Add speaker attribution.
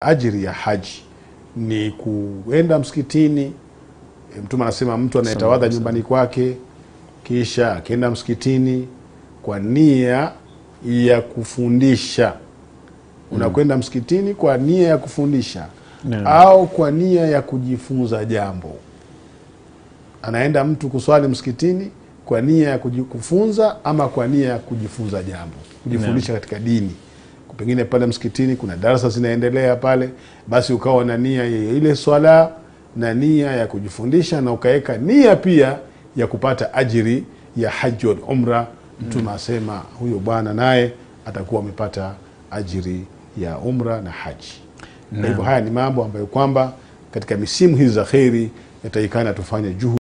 Speaker 1: ajiri ya haji ni kuenda msikitini. E, Mtume anasema mtu anayetawadha nyumbani kwake kisha akienda msikitini kwa nia ya kufundisha. Unakwenda msikitini kwa nia ya kufundisha
Speaker 2: Naam.
Speaker 1: au kwa nia ya kujifunza jambo. Anaenda mtu kuswali msikitini kwa nia ya kuji- kufunza ama kwa nia ya kujifunza jambo, kujifundisha katika dini. Pengine pale msikitini kuna darasa zinaendelea pale, basi ukawa na nia ya ile swala na nia ya kujifundisha na ukaweka nia pia ya kupata ajiri ya haji wal umra. Mtume asema huyo bwana naye atakuwa amepata ajiri ya umra na haji. Kwa hivyo haya ni mambo ambayo kwamba katika misimu hizi za kheri yatakikana tufanye juhudi